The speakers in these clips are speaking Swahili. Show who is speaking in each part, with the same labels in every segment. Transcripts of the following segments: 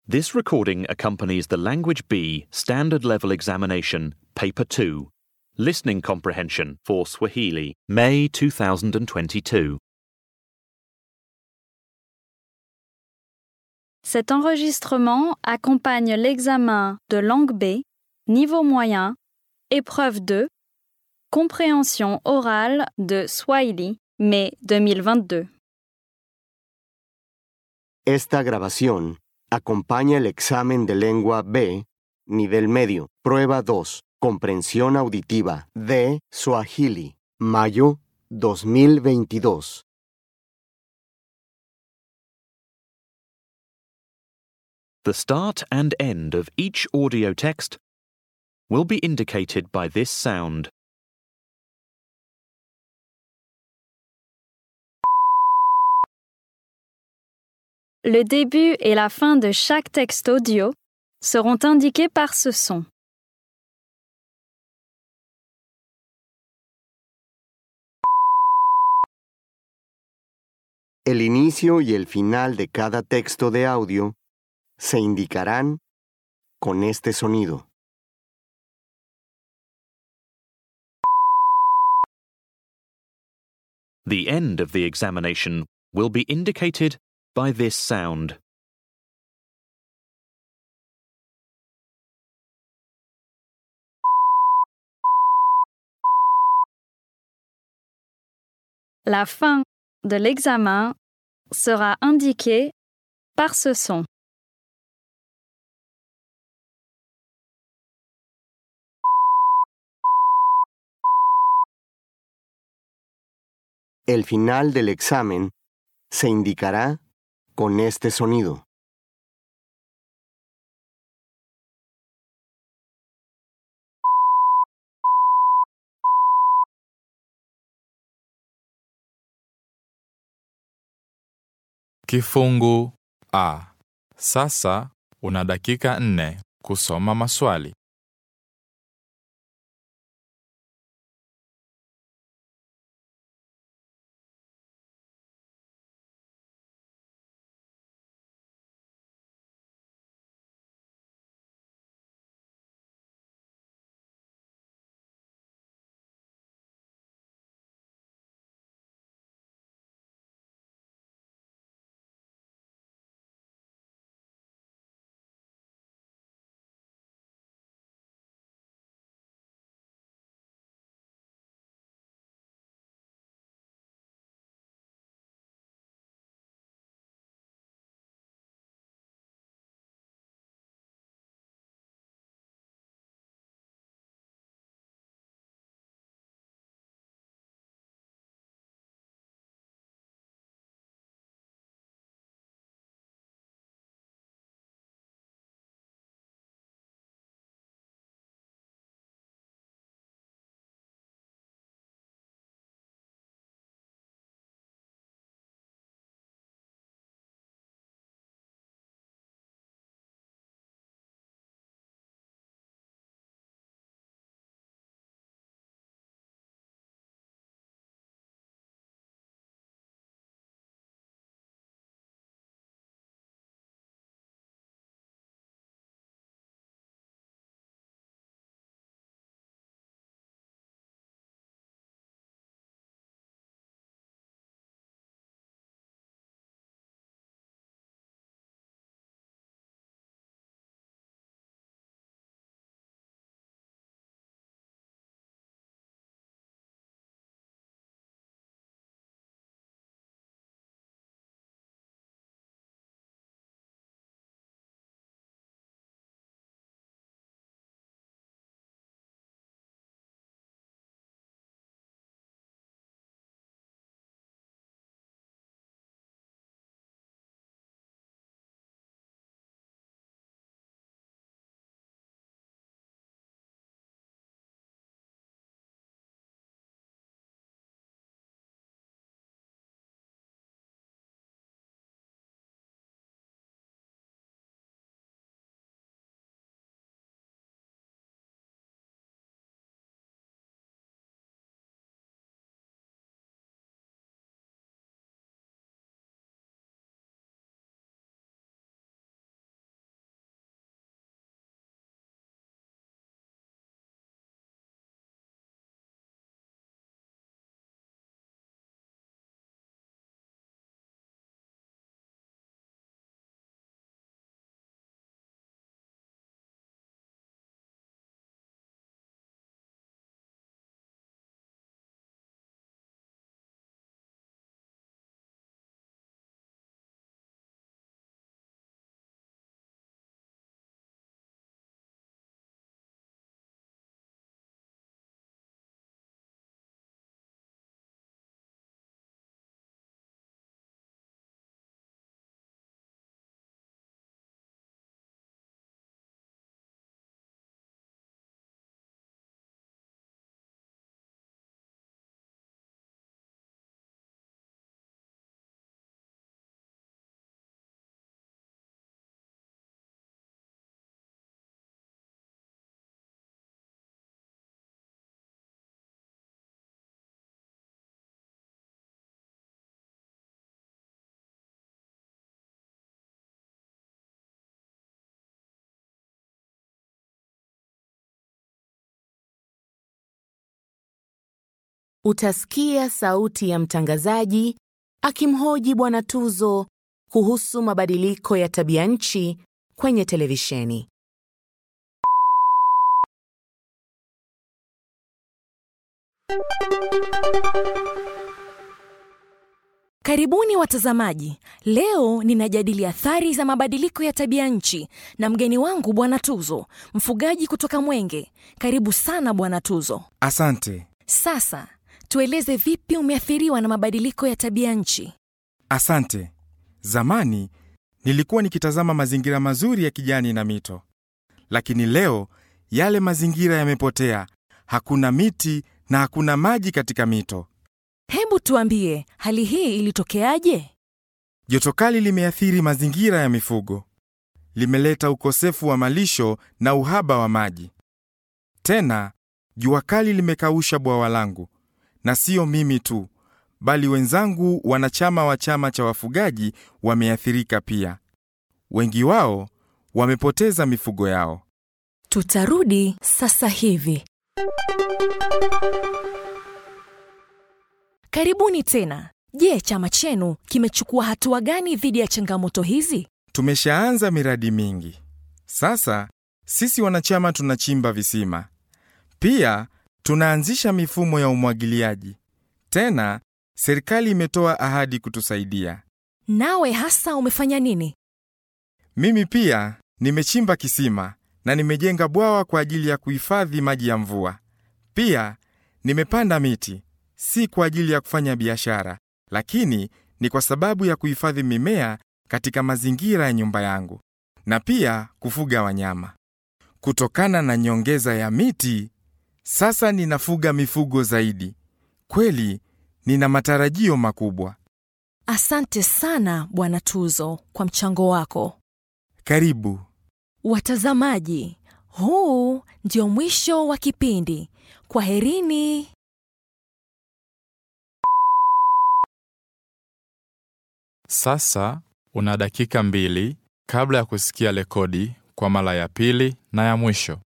Speaker 1: This recording accompanies the Language B Standard Level Examination, Paper 2, Listening Comprehension for Swahili, May 2022.
Speaker 2: Cet enregistrement accompagne l'examen de langue B, niveau moyen, épreuve 2, compréhension orale de Swahili, mai 2022.
Speaker 3: Esta grabación acompaña el examen de lengua B, nivel medio, prueba 2, comprensión auditiva de Swahili, mayo 2022.
Speaker 1: The start and end of each audio text will be indicated by this sound.
Speaker 2: Le début et la fin de chaque texte audio seront indiqués par ce son.
Speaker 3: El inicio y el final de cada texto de audio se indicarán con este sonido.
Speaker 1: The end of the examination will be indicated by this sound.
Speaker 2: La fin de l'examen sera indiquée par ce son.
Speaker 3: El final del examen se indicará con este sonido.
Speaker 4: Kifungu A. Sasa una dakika nne kusoma maswali.
Speaker 5: utasikia sauti ya mtangazaji akimhoji Bwana Tuzo kuhusu mabadiliko ya tabia nchi kwenye televisheni.
Speaker 6: Karibuni watazamaji. Leo ninajadili athari za mabadiliko ya tabia nchi na mgeni wangu Bwana Tuzo, mfugaji kutoka Mwenge. Karibu sana Bwana Tuzo.
Speaker 7: Asante.
Speaker 6: Sasa tueleze vipi umeathiriwa na mabadiliko ya tabia nchi?
Speaker 7: Asante. Zamani nilikuwa nikitazama mazingira mazuri ya kijani na mito, lakini leo yale mazingira yamepotea. Hakuna miti na hakuna maji katika mito.
Speaker 6: Hebu tuambie, hali hii ilitokeaje?
Speaker 7: Joto kali limeathiri mazingira ya mifugo, limeleta ukosefu wa malisho na uhaba wa maji. Tena jua kali limekausha bwawa langu, na sio mimi tu, bali wenzangu wanachama wa chama cha wafugaji wameathirika pia. Wengi wao wamepoteza mifugo yao.
Speaker 6: Tutarudi sasa hivi. Karibuni tena. Je, chama chenu kimechukua hatua gani dhidi ya changamoto hizi?
Speaker 7: Tumeshaanza miradi mingi. Sasa sisi wanachama tunachimba visima, pia tunaanzisha mifumo ya umwagiliaji. Tena serikali imetoa ahadi kutusaidia.
Speaker 6: Nawe hasa umefanya nini?
Speaker 7: Mimi pia nimechimba kisima na nimejenga bwawa kwa ajili ya kuhifadhi maji ya mvua. Pia nimepanda miti, si kwa ajili ya kufanya biashara, lakini ni kwa sababu ya kuhifadhi mimea katika mazingira ya nyumba yangu na pia kufuga wanyama. Kutokana na nyongeza ya miti, sasa ninafuga mifugo zaidi. Kweli nina matarajio makubwa.
Speaker 6: Asante sana Bwana Tuzo kwa mchango wako.
Speaker 7: Karibu.
Speaker 6: Watazamaji, huu ndio mwisho wa kipindi. Kwaherini.
Speaker 4: Sasa una dakika mbili kabla ya kusikia rekodi kwa mara ya pili na ya mwisho.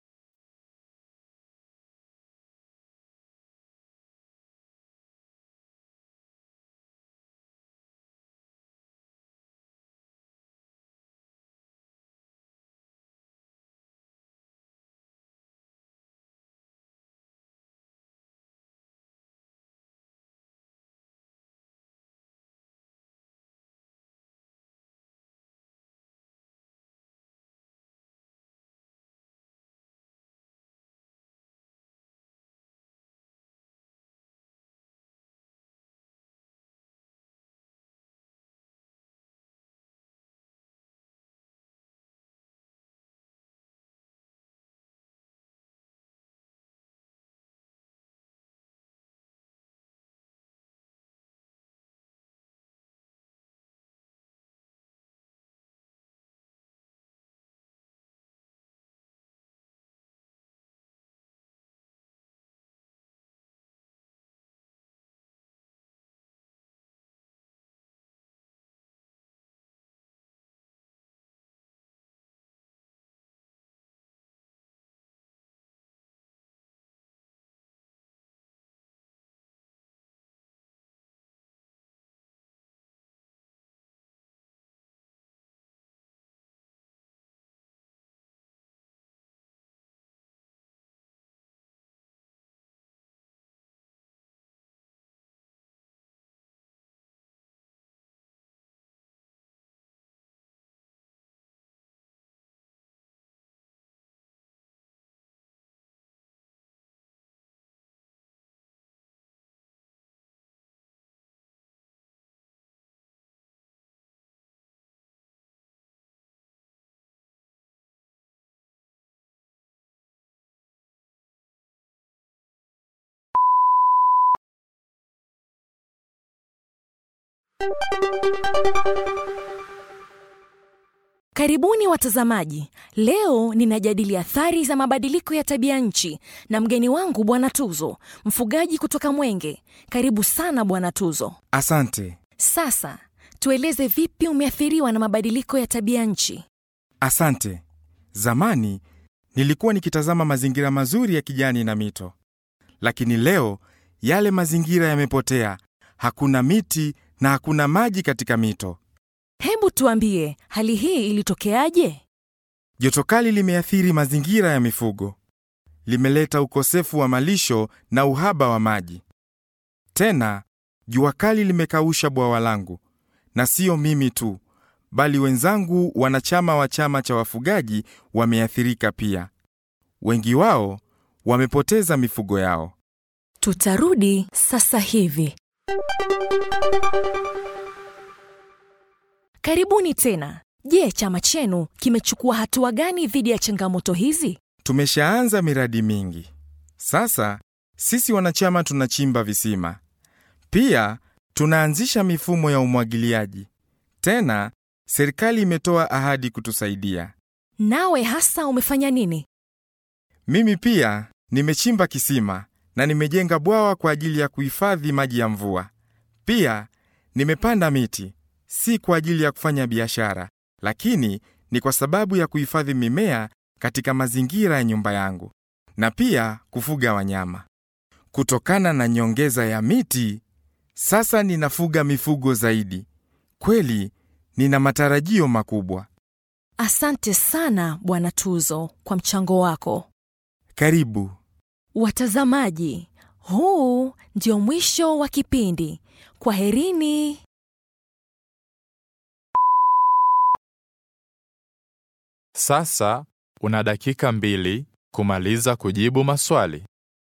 Speaker 6: Karibuni watazamaji. Leo ninajadili athari za mabadiliko ya tabia nchi na mgeni wangu Bwana Tuzo, mfugaji kutoka Mwenge. Karibu sana Bwana Tuzo.
Speaker 7: Asante.
Speaker 6: Sasa tueleze vipi umeathiriwa na mabadiliko ya tabia nchi.
Speaker 7: Asante. Zamani nilikuwa nikitazama mazingira mazuri ya kijani na mito, lakini leo yale mazingira yamepotea, hakuna miti na hakuna maji katika mito.
Speaker 6: Hebu tuambie, hali hii ilitokeaje?
Speaker 7: Joto kali limeathiri mazingira ya mifugo, limeleta ukosefu wa malisho na uhaba wa maji. Tena jua kali limekausha bwawa langu, na siyo mimi tu, bali wenzangu wanachama wa chama cha wafugaji wameathirika pia. Wengi wao wamepoteza mifugo yao.
Speaker 6: Tutarudi sasa hivi. Karibuni tena. Je, chama chenu kimechukua hatua gani dhidi ya changamoto hizi?
Speaker 7: Tumeshaanza miradi mingi. Sasa sisi wanachama tunachimba visima, pia tunaanzisha mifumo ya umwagiliaji. Tena serikali imetoa ahadi kutusaidia.
Speaker 6: Nawe hasa umefanya nini?
Speaker 7: Mimi pia nimechimba kisima na nimejenga bwawa kwa ajili ya kuhifadhi maji ya mvua. Pia nimepanda miti, si kwa ajili ya kufanya biashara, lakini ni kwa sababu ya kuhifadhi mimea katika mazingira ya nyumba yangu na pia kufuga wanyama. Kutokana na nyongeza ya miti, sasa ninafuga mifugo zaidi. Kweli nina matarajio makubwa.
Speaker 6: Asante sana Bwana Tuzo kwa mchango wako.
Speaker 7: Karibu.
Speaker 6: Watazamaji, huu ndio mwisho wa kipindi. Kwaherini.
Speaker 4: Sasa una dakika mbili kumaliza kujibu maswali.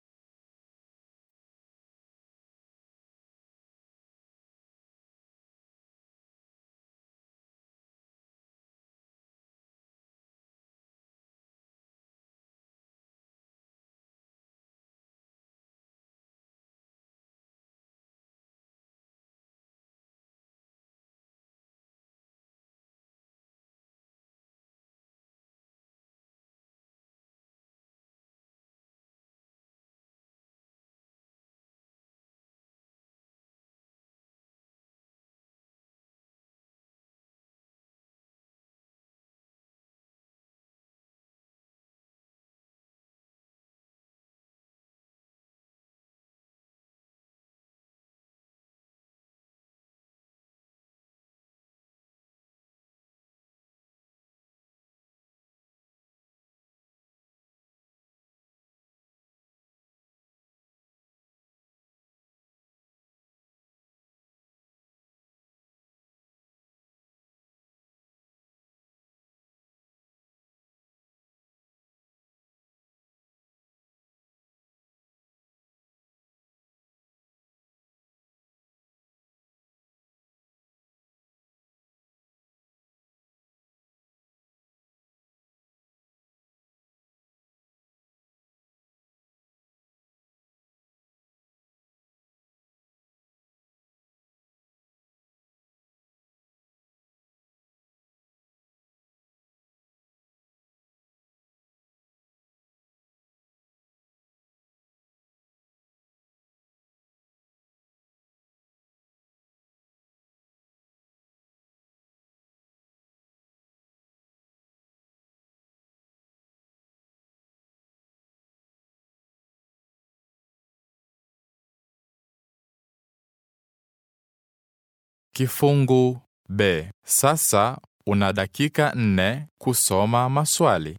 Speaker 4: Kifungu B. Sasa una dakika nne kusoma maswali.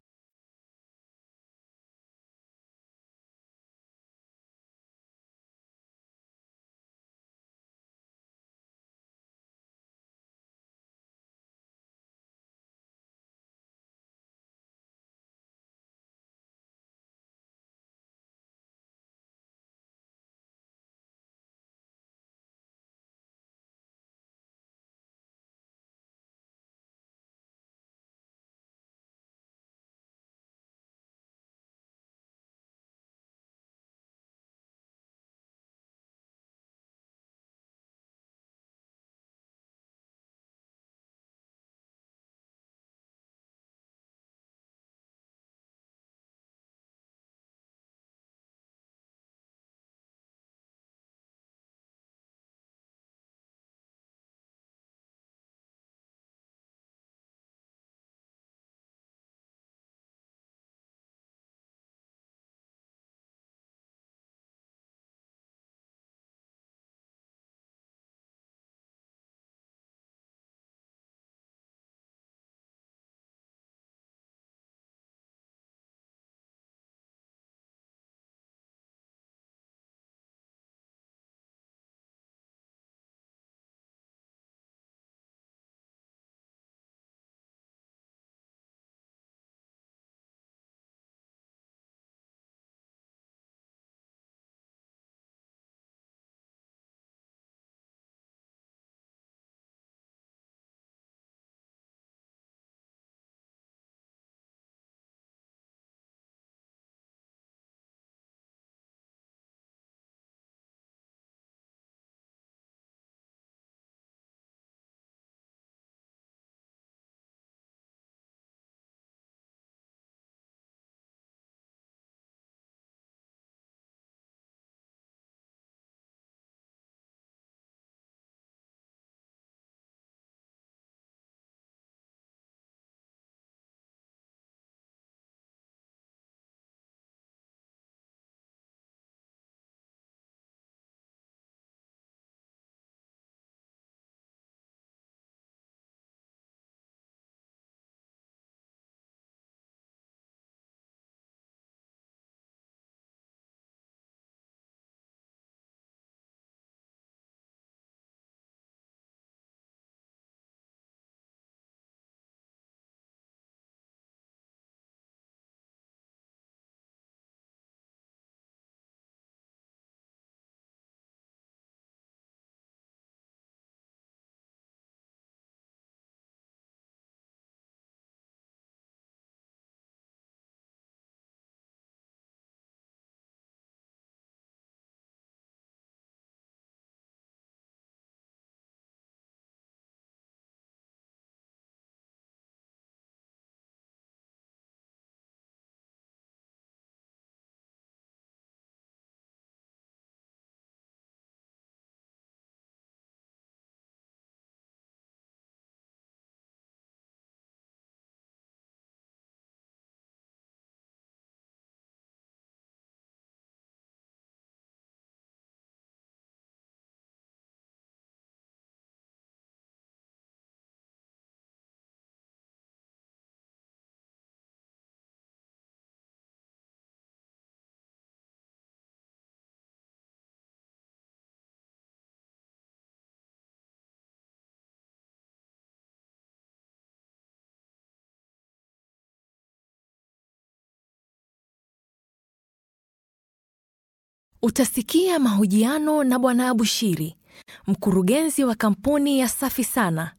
Speaker 6: Utasikia mahojiano na Bwana Abushiri, mkurugenzi wa kampuni ya Safi Sana.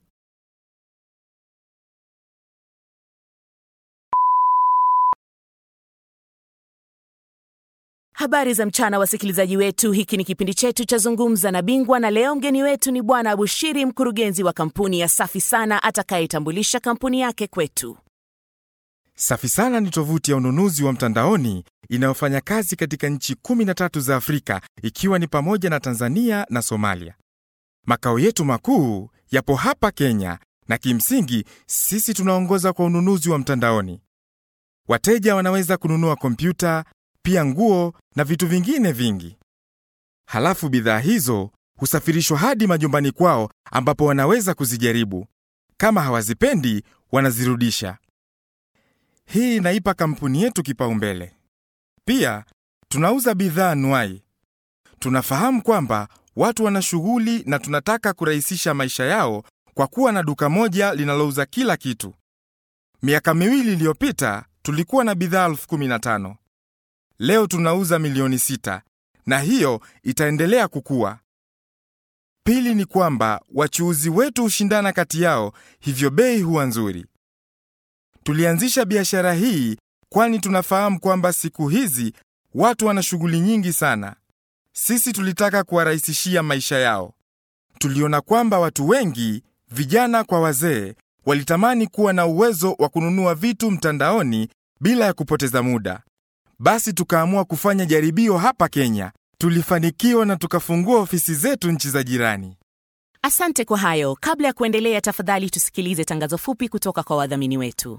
Speaker 5: Habari za mchana, wasikilizaji wetu. Hiki ni kipindi chetu cha Zungumza na Bingwa, na leo mgeni wetu ni Bwana Abushiri, mkurugenzi wa kampuni ya Safi Sana, atakayetambulisha kampuni yake kwetu.
Speaker 7: Safi Sana ni tovuti ya ununuzi wa mtandaoni inayofanya kazi katika nchi 13 za Afrika ikiwa ni pamoja na Tanzania na Somalia. Makao yetu makuu yapo hapa Kenya na kimsingi sisi tunaongoza kwa ununuzi wa mtandaoni. Wateja wanaweza kununua kompyuta, pia nguo na vitu vingine vingi. Halafu bidhaa hizo husafirishwa hadi majumbani kwao ambapo wanaweza kuzijaribu. Kama hawazipendi, wanazirudisha. Hii inaipa kampuni yetu kipaumbele. Pia tunauza bidhaa anuai. Tunafahamu kwamba watu wana shughuli na tunataka kurahisisha maisha yao kwa kuwa na duka moja linalouza kila kitu. Miaka miwili iliyopita tulikuwa na bidhaa elfu kumi na tano. Leo tunauza milioni sita na hiyo itaendelea kukua. Pili ni kwamba wachuuzi wetu hushindana kati yao, hivyo bei huwa nzuri. Tulianzisha biashara hii kwani tunafahamu kwamba siku hizi watu wana shughuli nyingi sana. Sisi tulitaka kuwarahisishia maisha yao. Tuliona kwamba watu wengi, vijana kwa wazee, walitamani kuwa na uwezo wa kununua vitu mtandaoni bila ya kupoteza muda. Basi tukaamua kufanya jaribio hapa Kenya. Tulifanikiwa na tukafungua ofisi zetu nchi za jirani.
Speaker 5: Asante kwa hayo. Kabla ya kuendelea, tafadhali tusikilize tangazo fupi kutoka kwa wadhamini wetu.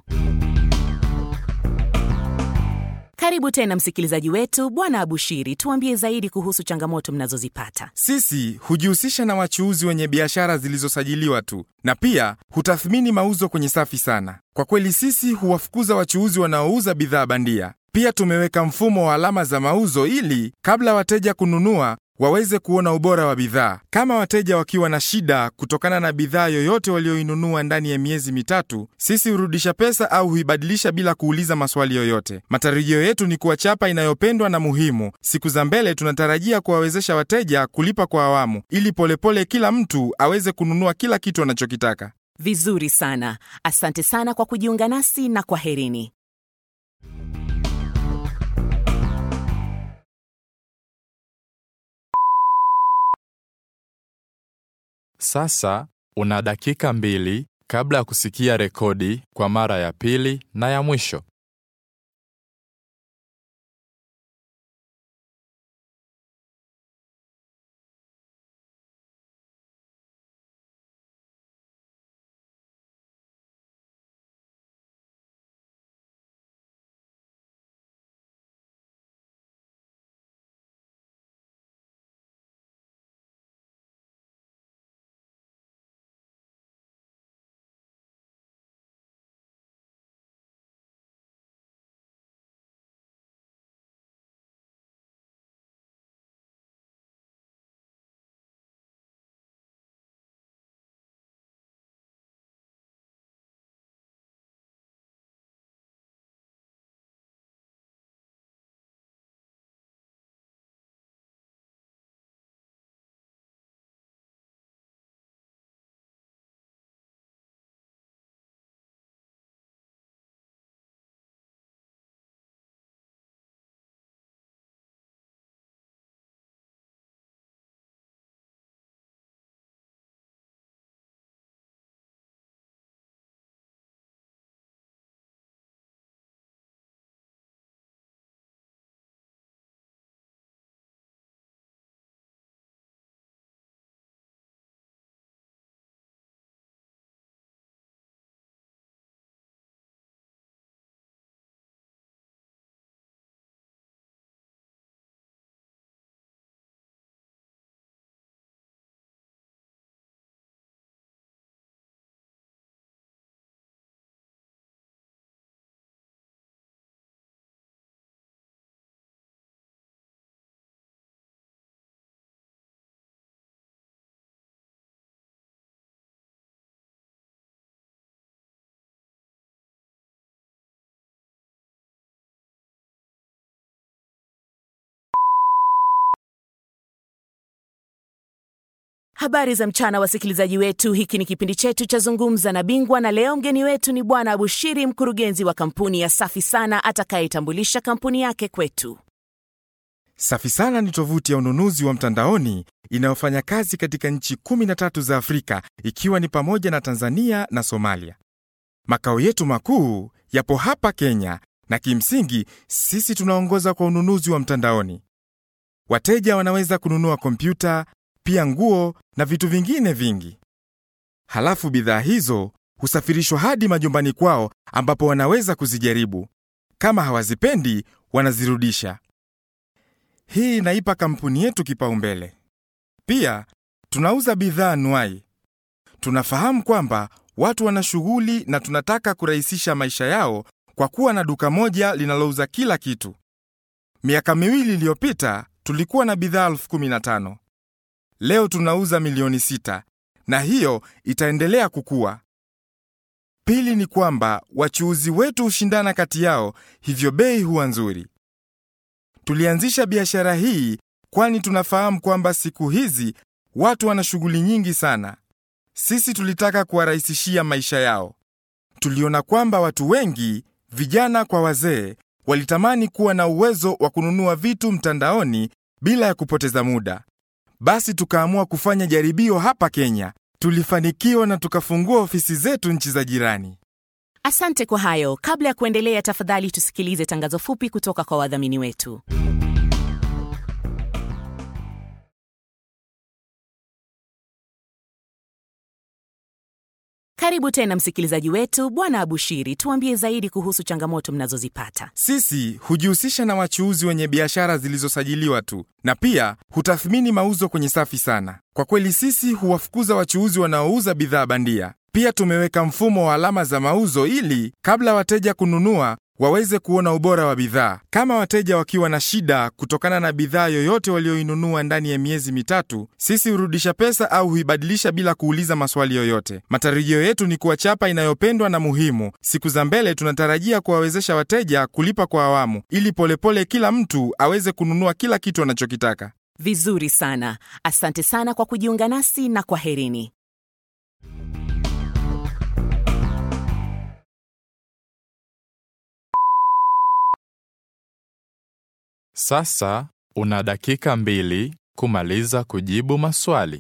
Speaker 5: Karibu tena msikilizaji wetu, Bwana Abushiri, tuambie zaidi kuhusu changamoto mnazozipata.
Speaker 7: Sisi hujihusisha na wachuuzi wenye biashara zilizosajiliwa tu na pia hutathmini mauzo kwenye Safi Sana. Kwa kweli sisi huwafukuza wachuuzi wanaouza bidhaa bandia. Pia tumeweka mfumo wa alama za mauzo ili kabla wateja kununua waweze kuona ubora wa bidhaa. Kama wateja wakiwa na shida kutokana na bidhaa yoyote walioinunua ndani ya miezi mitatu, sisi hurudisha pesa au huibadilisha bila kuuliza maswali yoyote. Matarajio yetu ni kuwa chapa inayopendwa na muhimu. Siku za mbele tunatarajia kuwawezesha wateja kulipa kwa awamu ili polepole kila mtu aweze kununua kila kitu anachokitaka.
Speaker 5: Vizuri sana, asante sana kwa kujiunga nasi na kwaherini.
Speaker 4: Sasa una dakika mbili kabla ya kusikia rekodi kwa mara ya pili na ya mwisho.
Speaker 5: Habari za mchana, wasikilizaji wetu. Hiki ni kipindi chetu cha Zungumza na Bingwa, na leo mgeni wetu ni Bwana Abushiri, mkurugenzi wa kampuni ya Safi Sana, atakayetambulisha kampuni yake kwetu.
Speaker 7: Safi Sana ni tovuti ya ununuzi wa mtandaoni inayofanya kazi katika nchi 13 za Afrika ikiwa ni pamoja na Tanzania na Somalia. Makao yetu makuu yapo hapa Kenya na kimsingi sisi tunaongoza kwa ununuzi wa mtandaoni. Wateja wanaweza kununua kompyuta, pia nguo na vitu vingine vingi. Halafu bidhaa hizo husafirishwa hadi majumbani kwao ambapo wanaweza kuzijaribu. Kama hawazipendi, wanazirudisha. Hii inaipa kampuni yetu kipaumbele. Pia tunauza bidhaa anuai. Tunafahamu kwamba watu wana shughuli na tunataka kurahisisha maisha yao kwa kuwa na duka moja linalouza kila kitu. Miaka miwili iliyopita tulikuwa na bidhaa elfu kumi na tano. Leo tunauza milioni sita na hiyo itaendelea kukua. Pili ni kwamba wachuuzi wetu hushindana kati yao, hivyo bei huwa nzuri. Tulianzisha biashara hii kwani tunafahamu kwamba siku hizi watu wana shughuli nyingi sana. Sisi tulitaka kuwarahisishia maisha yao. Tuliona kwamba watu wengi, vijana kwa wazee, walitamani kuwa na uwezo wa kununua vitu mtandaoni bila ya kupoteza muda. Basi tukaamua kufanya jaribio hapa Kenya. Tulifanikiwa na tukafungua ofisi zetu nchi za jirani.
Speaker 5: Asante kwa hayo. Kabla ya kuendelea, tafadhali tusikilize tangazo fupi kutoka kwa wadhamini wetu. Karibu tena msikilizaji wetu, Bwana Abushiri, tuambie zaidi kuhusu changamoto mnazozipata.
Speaker 7: Sisi hujihusisha na wachuuzi wenye biashara zilizosajiliwa tu na pia hutathmini mauzo kwenye Safi Sana. Kwa kweli sisi huwafukuza wachuuzi wanaouza bidhaa bandia. Pia tumeweka mfumo wa alama za mauzo ili kabla wateja kununua waweze kuona ubora wa bidhaa. Kama wateja wakiwa na shida kutokana na bidhaa yoyote walioinunua ndani ya miezi mitatu, sisi hurudisha pesa au huibadilisha bila kuuliza maswali yoyote. Matarajio yetu ni kuwa chapa inayopendwa na muhimu. Siku za mbele tunatarajia kuwawezesha wateja kulipa kwa awamu ili polepole kila mtu aweze kununua kila kitu anachokitaka.
Speaker 5: Vizuri sana, asante sana kwa kujiunga nasi na kwaherini.
Speaker 4: Sasa una dakika mbili kumaliza kujibu maswali.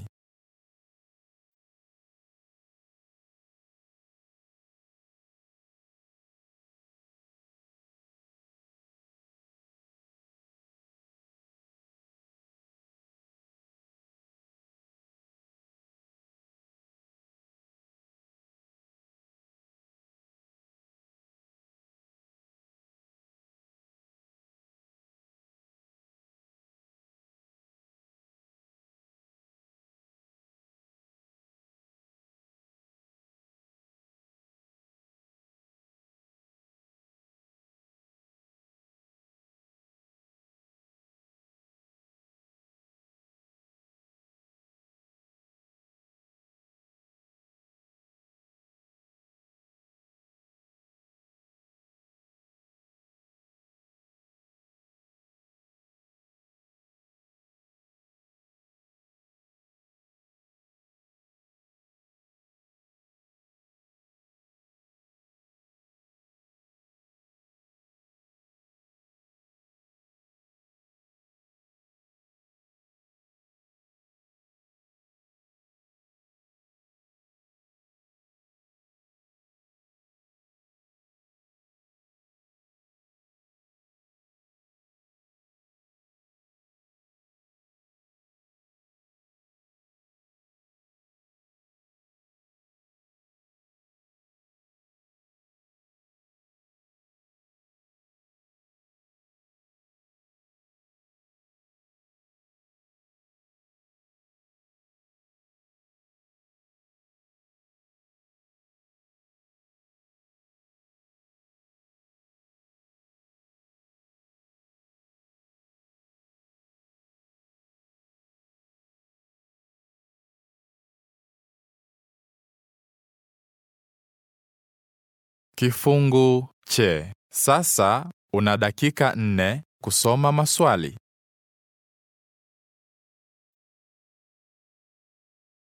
Speaker 4: Kifungu che. Sasa una dakika nne kusoma maswali.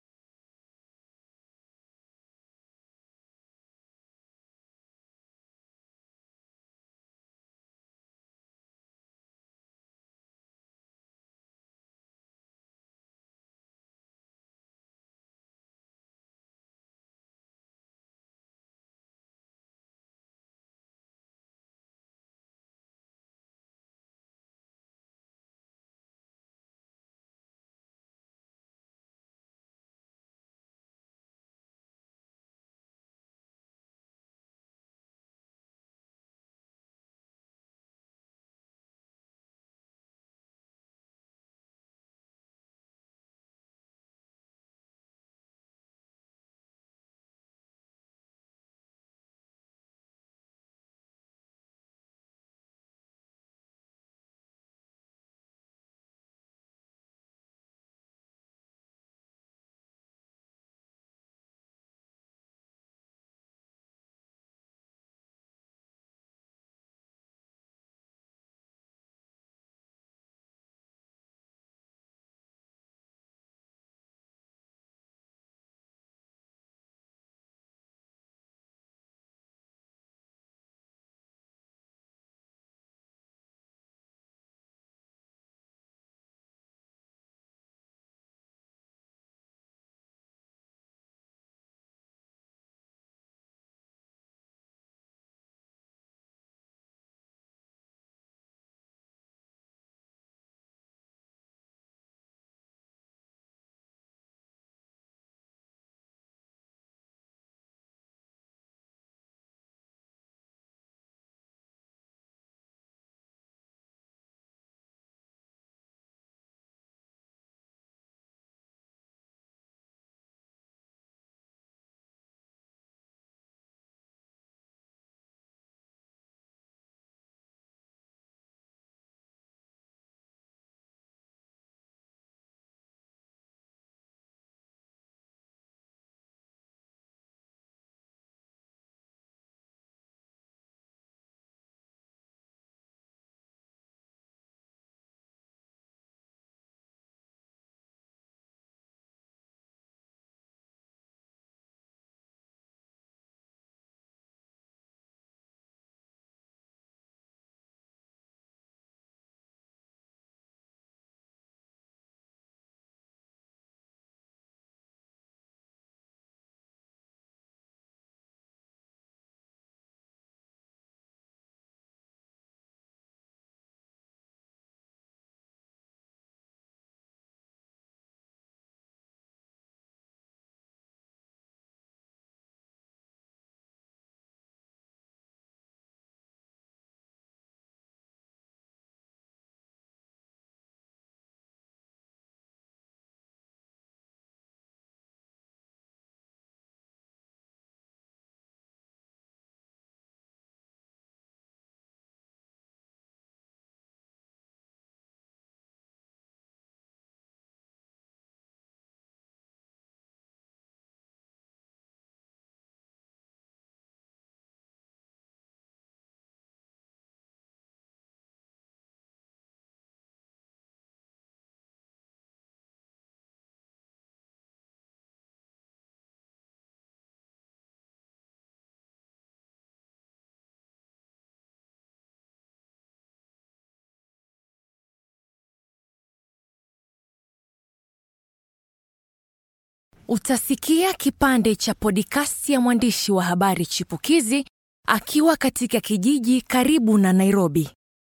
Speaker 6: Utasikia kipande cha podikasti ya mwandishi wa habari chipukizi akiwa katika kijiji karibu na Nairobi.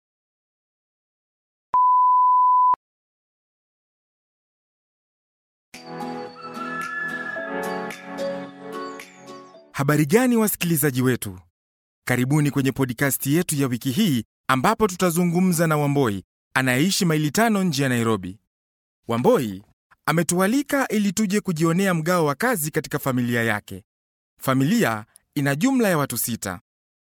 Speaker 7: Habari gani wasikilizaji wetu? Karibuni kwenye podikasti yetu ya wiki hii ambapo tutazungumza na Wamboi anayeishi maili tano nje ya Nairobi. Wamboi ametualika ili tuje kujionea mgao wa kazi katika familia yake. Familia ina jumla ya watu sita.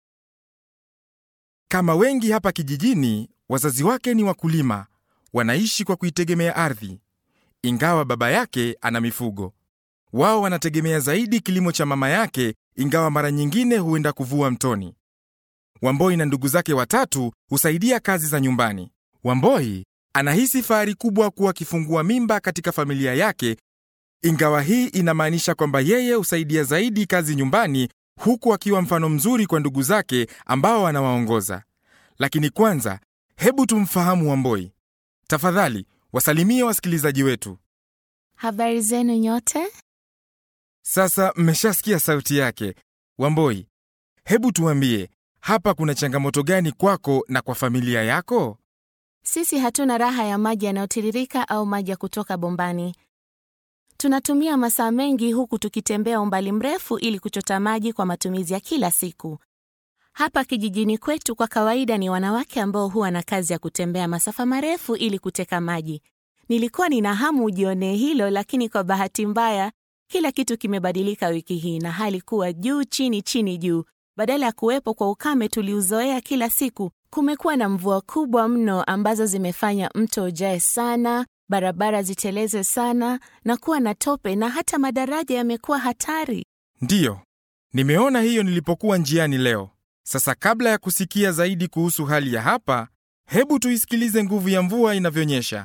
Speaker 7: Kama wengi hapa kijijini, wazazi wake ni wakulima, wanaishi kwa kuitegemea ardhi. Ingawa baba yake ana mifugo, wao wanategemea zaidi kilimo cha mama yake, ingawa mara nyingine huenda kuvua mtoni. Wamboi na ndugu zake watatu husaidia kazi za nyumbani. Wamboi anahisi fahari kubwa kuwa akifungua mimba katika familia yake, ingawa hii inamaanisha kwamba yeye husaidia zaidi kazi nyumbani, huku akiwa mfano mzuri kwa ndugu zake ambao anawaongoza. Lakini kwanza, hebu tumfahamu Wamboi. Tafadhali wasalimie wasikilizaji wetu.
Speaker 8: Habari zenu nyote?
Speaker 7: Sasa mmeshasikia sauti yake. Wamboi, hebu tuambie, hapa kuna changamoto gani kwako na kwa familia yako?
Speaker 8: Sisi hatuna raha ya maji yanayotiririka au maji ya kutoka bombani. Tunatumia masaa mengi huku tukitembea umbali mrefu ili kuchota maji kwa matumizi ya kila siku. Hapa kijijini kwetu kwa kawaida ni wanawake ambao huwa na kazi ya kutembea masafa marefu ili kuteka maji. Nilikuwa nina hamu ujionee hilo, lakini kwa bahati mbaya kila kitu kimebadilika wiki hii na hali kuwa juu chini chini juu. Badala ya kuwepo kwa ukame tuliuzoea kila siku, kumekuwa na mvua kubwa mno ambazo zimefanya mto ujae sana, barabara ziteleze sana na kuwa na tope, na hata madaraja yamekuwa hatari.
Speaker 7: Ndiyo, nimeona hiyo nilipokuwa njiani leo. Sasa kabla ya kusikia zaidi kuhusu hali ya hapa, hebu tuisikilize nguvu ya mvua inavyonyesha.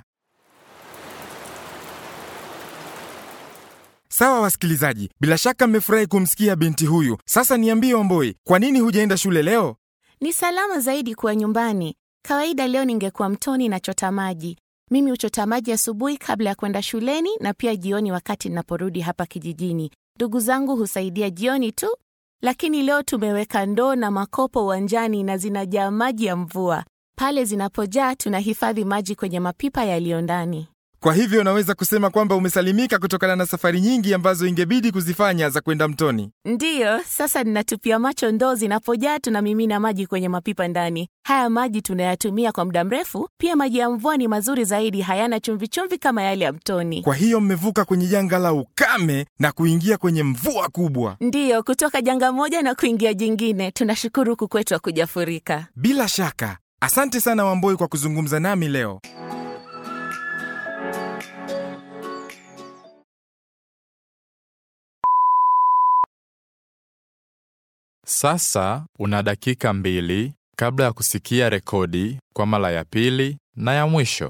Speaker 7: Sawa wasikilizaji, bila shaka mmefurahi kumsikia binti huyu. Sasa niambie Wamboi, kwa nini hujaenda shule leo?
Speaker 8: Ni salama zaidi kuwa nyumbani. Kawaida leo ningekuwa mtoni nachota maji. Mimi huchota maji asubuhi kabla ya kwenda shuleni na pia jioni wakati ninaporudi hapa kijijini. Ndugu zangu husaidia jioni tu, lakini leo tumeweka ndoo na makopo uwanjani na zinajaa maji ya mvua. Pale zinapojaa tunahifadhi maji kwenye mapipa yaliyo ndani.
Speaker 7: Kwa hivyo unaweza kusema kwamba umesalimika kutokana na safari nyingi ambazo ingebidi kuzifanya za kwenda mtoni.
Speaker 8: Ndiyo, sasa ninatupia macho ndoo zinapojaa, tunamimina maji kwenye mapipa ndani. Haya maji tunayatumia kwa muda mrefu. Pia maji ya mvua ni mazuri zaidi, hayana chumvichumvi kama yale ya mtoni.
Speaker 7: Kwa hiyo mmevuka kwenye janga la ukame na kuingia kwenye mvua kubwa.
Speaker 8: Ndiyo, kutoka janga moja na kuingia jingine. Tunashukuru huku kwetu hakujafurika.
Speaker 7: Bila shaka. Asante sana Wamboi kwa kuzungumza nami leo.
Speaker 4: Sasa una dakika mbili kabla ya kusikia rekodi kwa mara ya pili na ya mwisho.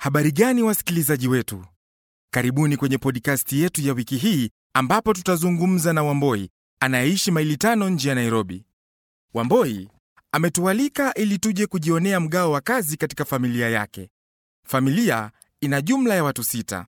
Speaker 7: Habari gani wasikilizaji wetu? Karibuni kwenye podikasti yetu ya wiki hii ambapo tutazungumza na Wamboi anayeishi maili tano nje ya Nairobi. Wamboi ametualika ili tuje kujionea mgao wa kazi katika familia yake. Familia ina jumla ya watu sita.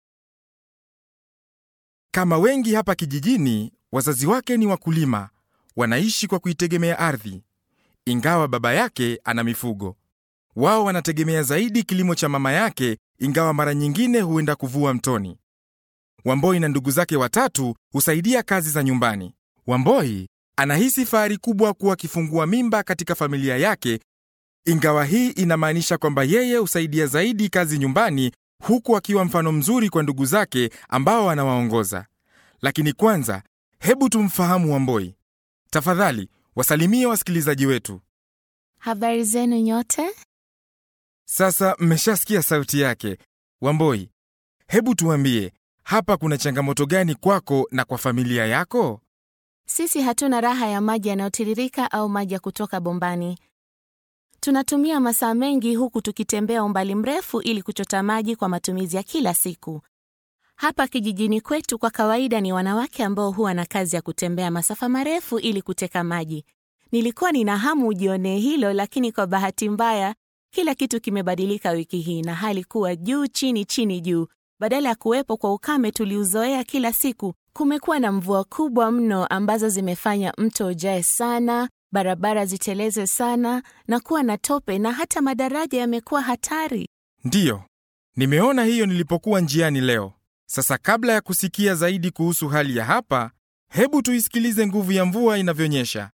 Speaker 7: Kama wengi hapa kijijini, wazazi wake ni wakulima, wanaishi kwa kuitegemea ardhi. Ingawa baba yake ana mifugo, wao wanategemea zaidi kilimo cha mama yake, ingawa mara nyingine huenda kuvua mtoni. Wamboi na ndugu zake watatu husaidia kazi za nyumbani. Wamboi anahisi fahari kubwa kuwa akifungua mimba katika familia yake, ingawa hii inamaanisha kwamba yeye husaidia zaidi kazi nyumbani, huku akiwa mfano mzuri kwa ndugu zake ambao anawaongoza. Lakini kwanza, hebu tumfahamu Wamboi. Tafadhali wasalimie wasikilizaji wetu.
Speaker 8: Habari zenu nyote?
Speaker 7: Sasa mmeshasikia sauti yake. Wamboi, hebu tuambie, hapa kuna changamoto gani kwako na kwa familia yako?
Speaker 8: Sisi hatuna raha ya maji yanayotiririka au maji ya kutoka bombani. Tunatumia masaa mengi huku tukitembea umbali mrefu ili kuchota maji kwa matumizi ya kila siku. Hapa kijijini kwetu kwa kawaida ni wanawake ambao huwa na kazi ya kutembea masafa marefu ili kuteka maji. Nilikuwa nina hamu ujionee hilo, lakini kwa bahati mbaya kila kitu kimebadilika wiki hii na hali kuwa juu chini chini juu. Badala ya kuwepo kwa ukame tuliuzoea kila siku, kumekuwa na mvua kubwa mno ambazo zimefanya mto ujae sana, barabara ziteleze sana na kuwa na tope, na hata madaraja yamekuwa hatari.
Speaker 7: Ndiyo, nimeona hiyo nilipokuwa njiani leo. Sasa kabla ya kusikia zaidi kuhusu hali ya hapa, hebu tuisikilize nguvu ya mvua inavyonyesha.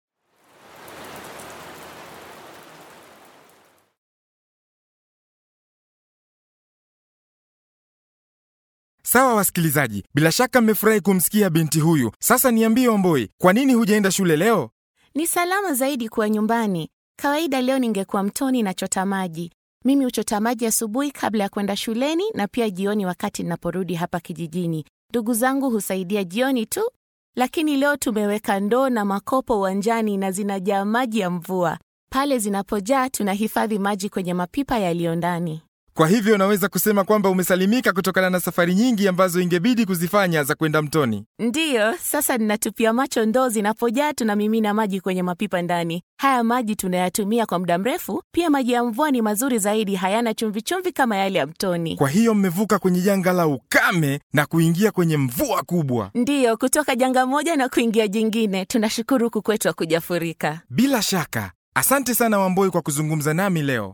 Speaker 7: Sawa wasikilizaji, bila shaka mmefurahi kumsikia binti huyu. Sasa niambie Wamboi, kwa nini hujaenda shule leo?
Speaker 8: Ni salama zaidi kuwa nyumbani. Kawaida leo ningekuwa mtoni nachota maji. Mimi huchota maji asubuhi kabla ya kwenda shuleni na pia jioni wakati ninaporudi hapa kijijini. Ndugu zangu husaidia jioni tu, lakini leo tumeweka ndoo na makopo uwanjani na zinajaa maji ya mvua. Pale zinapojaa tunahifadhi maji kwenye mapipa yaliyo ndani.
Speaker 7: Kwa hivyo unaweza kusema kwamba umesalimika kutokana na safari nyingi ambazo ingebidi kuzifanya za kwenda mtoni.
Speaker 8: Ndiyo, sasa ninatupia macho ndoo zinapojaa, tunamimina maji kwenye mapipa ndani. Haya maji tunayatumia kwa muda mrefu. Pia maji ya mvua ni mazuri zaidi, hayana chumvichumvi kama yale ya mtoni.
Speaker 7: Kwa hiyo mmevuka kwenye janga la ukame na kuingia kwenye mvua kubwa.
Speaker 8: Ndiyo, kutoka janga moja na kuingia jingine. Tunashukuru huku kwetu hakujafurika.
Speaker 7: Bila shaka. Asante sana Wamboi kwa kuzungumza nami leo.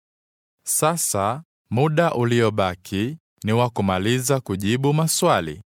Speaker 4: Sasa muda uliobaki ni wa kumaliza kujibu maswali.